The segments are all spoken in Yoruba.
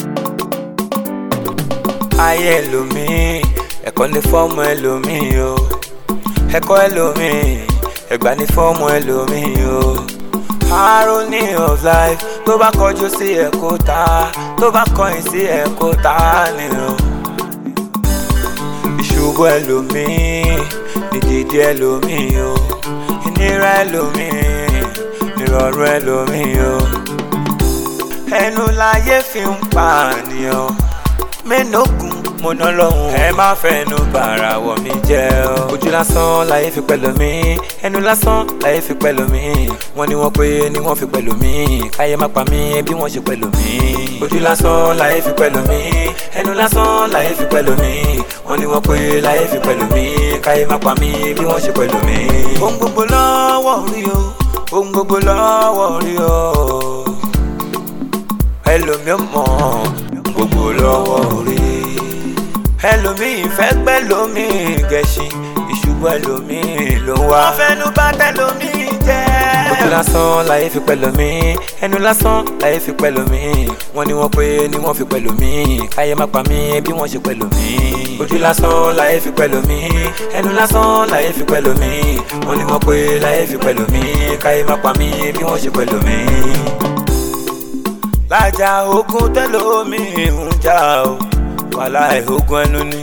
ayé ẹlòmíì ẹ̀kọ́ ní fọ́ọ̀mù ẹlòmíì o ẹ̀kọ́ ẹlòmíì ẹ̀gbà ní fọ́ọ̀mù ẹlòmíì o irony of life tó bá kọjú sí ẹ̀kọ́ ta tó bá kọ̀yìn sí ẹ̀kọ́ ta ni o ìṣubú ẹlòmíì nídìdí ẹlòmíì o ìnira ẹlòmíì ìrọ̀rùn ẹlòmíì o ẹnu láyé fi ń pànìyàn mẹ́nọ́gùn mo ná lọ́hùn. ẹ má fẹnu bàrà wọ̀ mí jẹ́ o. ojú lásán láyé fi pẹ̀lú mi ẹnu lásán láyé fi pẹ̀lú mi wọ́n ní wọ́n pé ni wọ́n fi pẹ̀lú mi káyé má pa mí bí wọ́n ṣe pẹ̀lú mi. ojú lásán láyé fi pẹ̀lú mi ẹnu lásán láyé fi pẹ̀lú mi wọ́n ní wọ́n pé láyé fi pẹ̀lú mi káyé má pa mí bí wọ́n ṣe pẹ̀lú mi. ohun gbogbo lọ́wọ́ rí o ohun gbogbo lọ́wọ́ rí o ẹlòmíì mọ̀ gbogbo lọ́wọ́ rí ẹlòmíì fẹ́ pẹ́ lómi gẹ̀ṣin ìṣubú ẹlòmíì ló wá. wọ́n fẹ́nu bá tẹlòmíì jẹ́. ojú lásán láyé fi pẹ́ lómi ẹnu lásán láyé fi pẹ́ lómi wọ́n ní wọ́n pé ni wọ́n fi pẹ́ lómi káyé má pa mí bí wọ́n ṣe pẹ́ lómi. ojú lásán láyé fi pẹ́ lómi ẹnu lásán láyé fi pẹ́ lómi wọ́n ní wọ́n pé láyé fi pẹ́ lómi káyé má pa mí bí wọ́n ṣe pẹ́ lómi lájà ogun tẹlómi ń jà o wàhálà ogun ẹnu ni.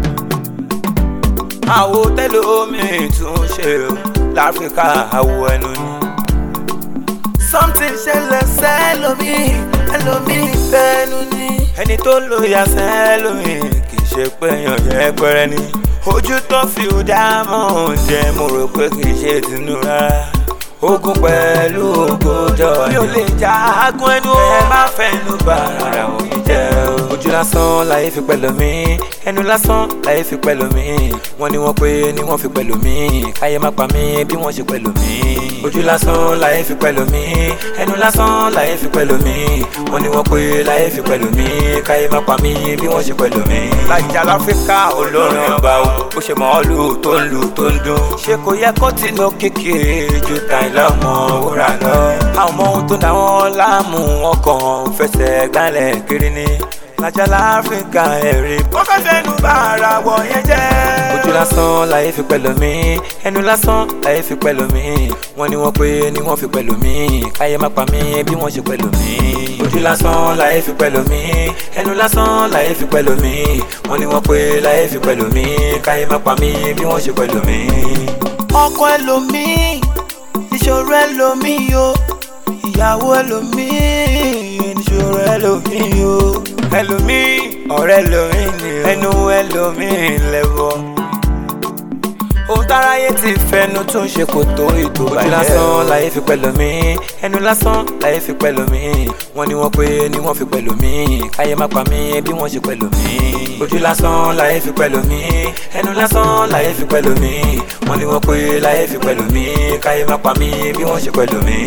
àwo tẹlómi tún ṣe o láfíríkà àwo ẹnu ni. something ṣẹlẹ̀ sẹ́lómi ẹlòmí fẹ́nu ni. ẹni tó lo ya sẹ́lómi kì í ṣe pé èèyàn yẹpẹrẹ ni. ojú tó fi ó dá mọ́ oúnjẹ mo rò pé kì í ṣe tinú rárá ogun pẹ̀lú ògbójọ́ mi ò lè jagun ẹnu ẹ má fẹnu bà ara òye jẹ́ o. ojú lásán láyé fi pẹ̀lú mi ẹnu lásán láyé fi pẹ̀lú mi wọ́n ní wọ́n pé ni wọ́n fi pẹ̀lú mi káyé má pa mí bí wọ́n ṣe pẹ̀lú mi. ojú lásán láyé fi pẹ̀lú mi ẹnu lásán láyé fi pẹ̀lú mi wọ́n ní wọ́n pé láyé fi pẹ̀lú mi káyé má pa mí bí wọ́n ṣe pẹ̀lú mi. lájà láfíríkà olórin ọba o ó ṣe mọ́ ọ́ lù tó ń lù tó ń dún. ṣé kò yẹ kó ti lọ kékeré ju tàn lọ́mọ wúrà lọ. àwọn ọmọ ohun tó dá wọn láàmú ọkàn fẹsẹ̀ gbálẹ̀ kiri ni. lájà láfíríkà ẹ̀rí. wọ́n fẹ́ fẹ́nu bá ara wọ yẹn jẹ́. ojú lásán láyé fi pẹ̀lú mi ẹnu lásán láyé fi pẹ̀lú mi wọ́n ní wọ́n pé ni wọ́n fi pẹ̀lú mi káyé má pa mí bí wọ́n ṣe pẹ̀lú mi. ojú lásán láyé fi pẹ̀lú mi ẹnu lásán láyé fi pẹ̀lú mi wọ́n ní wọ́n pé láyé fi pẹ̀lú mi káyé má pa mí bí wọ́n ṣe pẹ̀lú mi. ọkọ ẹlòmíì ìṣòro ẹlòmíì o ìyàwó ẹlòmíì ìṣòro ẹlòmíì o ẹlòmíì ọ̀rẹ́ ẹlòmíì ni ẹnu ẹlòmíì lẹ́bọ̀ ohun táráyé ti fẹnu tún ṣe kò tó ìtò bàjẹ́. ojú lásán láyé fi pẹ̀lú mi ẹnu lásán láyé fi pẹ̀lú mi wọ́n ní wọ́n pé ni wọ́n fi pẹ̀lú mi káyé má pa mí bí wọ́n ṣe pẹ̀lú mi. ojú lásán láyé fi pẹ̀lú mi ẹnu lásán láyé fi pẹ̀lú mi wọ́n ní wọ́n pé láyé fi pẹ̀lú mi káyé má pa mí bí wọ́n ṣe pẹ̀lú mi.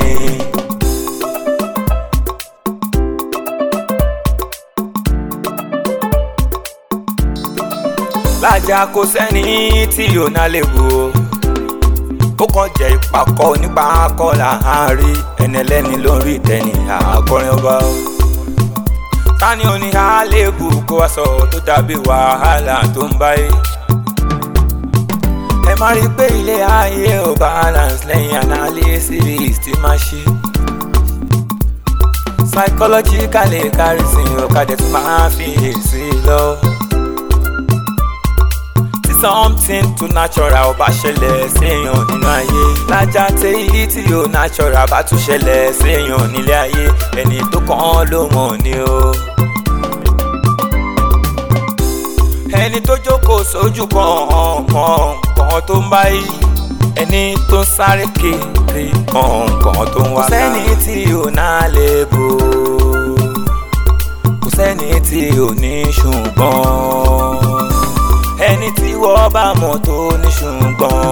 lájà kò sẹ́ni tí yóò ná lè wò ó kàn jẹ́ ìpàkọ́ nípa akọ́là àárí ẹni ẹlẹ́ni ló ń rí ìtẹ́ni àkọrin ọba o. tani oní àlébù kó wá sọ tó dàbí wàhálà tó ń báyé. ẹ má rí i pé ilé ayé ò balance lẹ́yìn analysis tí máa ṣe. psychologically kárí sí ọ̀kadà tí máa fi èsì lọ something to natural bá ṣẹlẹ̀ séèyàn nínú ayé. lájà tẹ èyí tí yóò natural bá tún ṣẹlẹ̀ séèyàn nílé ayé ẹni tó kàn án ló mọ̀ ni o. ẹni tó jókòó sójú kan kan kan tó ń báyìí ẹni tó ń sáré kiri kan kan tó ń wá ká. kò sẹ́ni tí yóò náà lè bò kò sẹ́ni tí yóò ní ṣùgbọ́n ẹni tí wọ́n bá mọ̀ tó ní ṣùgbọ́n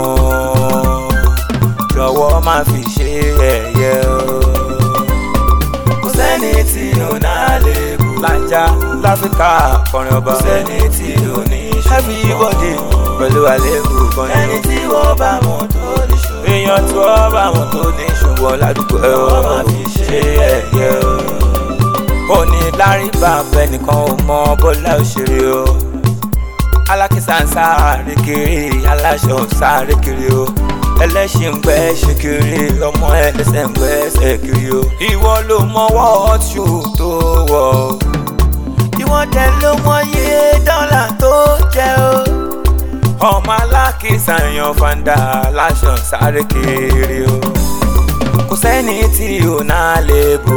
jọ̀wọ́ má fi ṣe ẹ̀yẹ o. kò sẹ́ni tí ò náà lè bù. lájà láfíríkà kọrin ọba. kò sẹ́ni tí ò ní ṣùgbọ́n. everybody pẹ̀lú àléébù kan. ẹni tí wọ́n bá mọ̀ tó ní ṣùgbọ́n. èèyàn tí wọ́n bá mọ̀ tó ní ṣùgbọ́n ládùúgbò ẹ̀ o. jọ̀wọ́ má fi ṣe ẹ̀yẹ o. òní lárí bàbá ẹnìkan ò mọ bọ́lá òṣèré o alákìsà ń sáré kiri aláṣọ ń sáré kiri o ẹlẹ́ṣin ń gbẹ́ ṣe kiri ọmọ ẹlẹ́sẹ̀ ń gbẹ́sẹ̀ kiri o ìwọ ló mọwọ́ ọ̀tún tó wọ̀ o ìwọ dẹ̀ ló mọyé dọ́là tó jẹ́ o ọmọ alákìsà yan fanda aláṣọ ń sáré kiri o kò sẹ́ni tí ò náà lè bò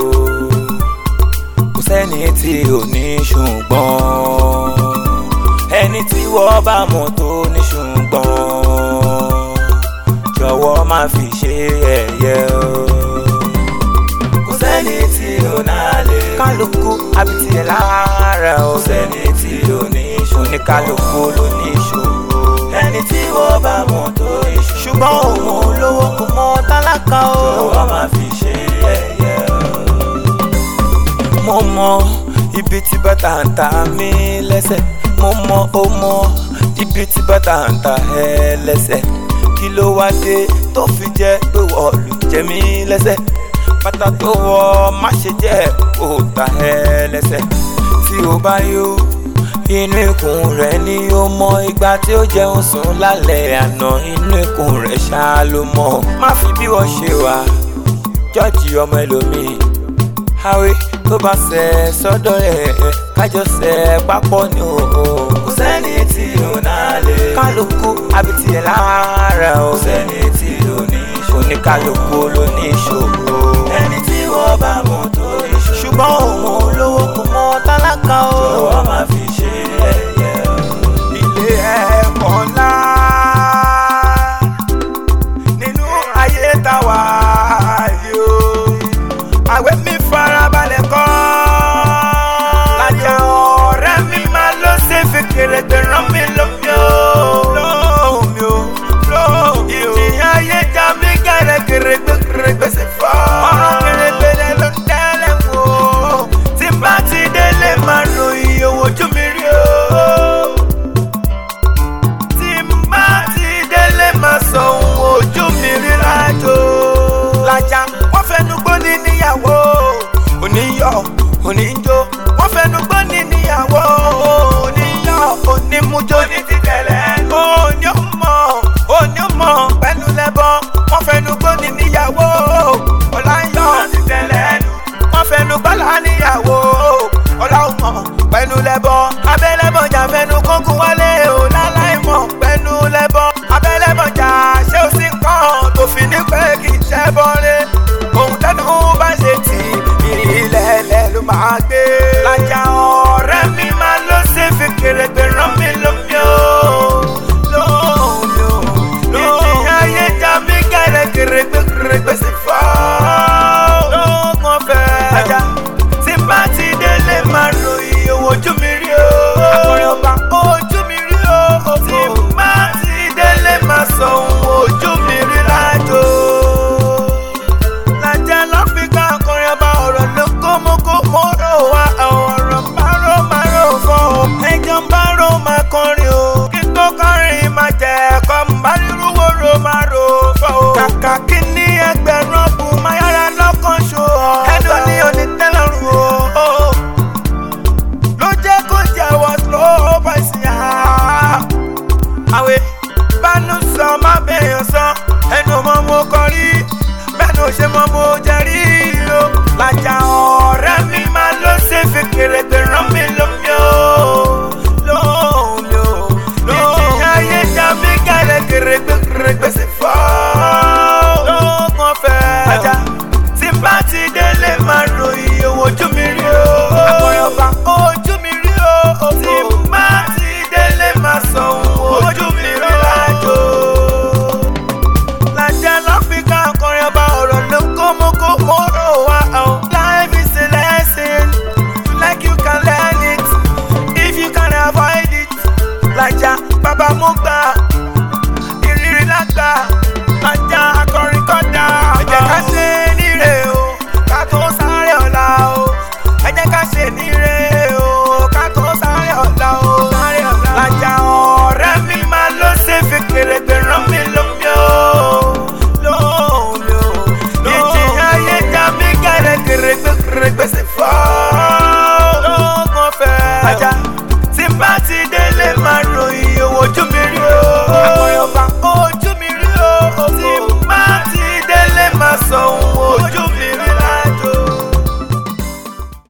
kò sẹ́ni tí ò ní ṣùgbọ́n ẹni tí wọ́n bá mọ̀ tó ní ṣùgbọ́n jọ̀wọ́ má fi ṣe ẹ̀yẹ o kò sẹ́ni tí ò náà lè bò kálukú àbí tiẹ̀ lára o kò sẹ́ni tí ò ní ṣùgbọ́n oníkálukú ló ní ìṣòro ẹni tí wọ́n bá mọ̀ tó ní ṣùgbọ́n ṣùgbọ́n òun olówó kò mọ tálákà o jọ̀wọ́ má fi ṣe ẹ̀yẹ o mo mọ ibi tí bàtà ń ta mí lẹ́sẹ̀ mo mọ ó mọ ibi tí bàtà ń ta ẹ lẹ́sẹ̀ kí ló wá dé tó fi jẹ́ pé wọ́ọ̀lù jẹ mí lẹ́sẹ̀ bàtà tó wọ má ṣe jẹ́ kó ta ẹ lẹ́sẹ̀ tí o bá yó inú ikùn rẹ̀ ni ó mọ ìgbà tí ó jẹun sùn lálẹ́ àná inú ikùn rẹ̀ ṣá ló mọ̀ má fi bí wọ́n ṣe wà jọ́ọ̀jì ọmọ ẹlòmíì àwẹ̀ tó bá ṣe sọ́dọ̀ ẹ̀ kájọ ṣe papọ̀ ní o. kò sẹ́ni tí ò náà lè. kálukú àbí tiẹ̀ lára o. kò sẹ́ni tí ò ní ìṣòro. oníkálukú ló ní ìṣòro. ẹni tí wọ́n bá mọ̀ tó ìṣòro. ṣùgbọ́n òun olówó kò mọ tálákà o. jọ̀wọ́ máa fi ṣe ẹ̀yẹ o. ilé ẹ̀kọ́ ńlá nínú ayé táwa yìí o. àwẹ̀ mi farabalẹ̀ kọ́. Lájà ọ̀rẹ́ mi máa ló ṣe fi kèrègbè rán mi lómi o. Lómi o, lómi o. Ìjìyà ayé já mi gẹ̀rẹ́gẹ̀rẹ́ gbé kèrègbè sí fọ́. Ọ̀rọ̀ kèrègbè rẹ̀ ló ń tẹ́lẹ̀ wò. Tí bá ti délé máa ròyìn owó ojú mi rí o. Tí bá ti délé máa sọ ohun ojú mi rí lájò. Lájà wọ́n fẹnu gbóni níyàwó oníyọ̀ oníjó wọ́n fẹnu gbóni níyàwó oníyọ̀ onímújó ní títẹ̀lẹ̀ òní ọmọ òní ọmọ pẹ̀lú lẹ́bọ̀ wọ́n fẹnu gbóni níyàwó ọláyọ̀ títẹ̀lẹ̀ wọ́n fẹnu gbọ́lá níyàwó ọláwùmọ̀ pẹ̀lú lẹ́bọ̀ abẹ́lẹ́bọ̀jà fẹnu kókó wálé o láláìmọ̀ pẹ̀lú lẹ́bọ̀ abẹ́lẹ́bọ̀jà ṣé o sì kàn tó fi ní pé kì í ṣẹ́ bọ́lé ohun tẹnu bá ṣe tì ilẹ̀ ẹlẹ́ ló máa gbé. lájà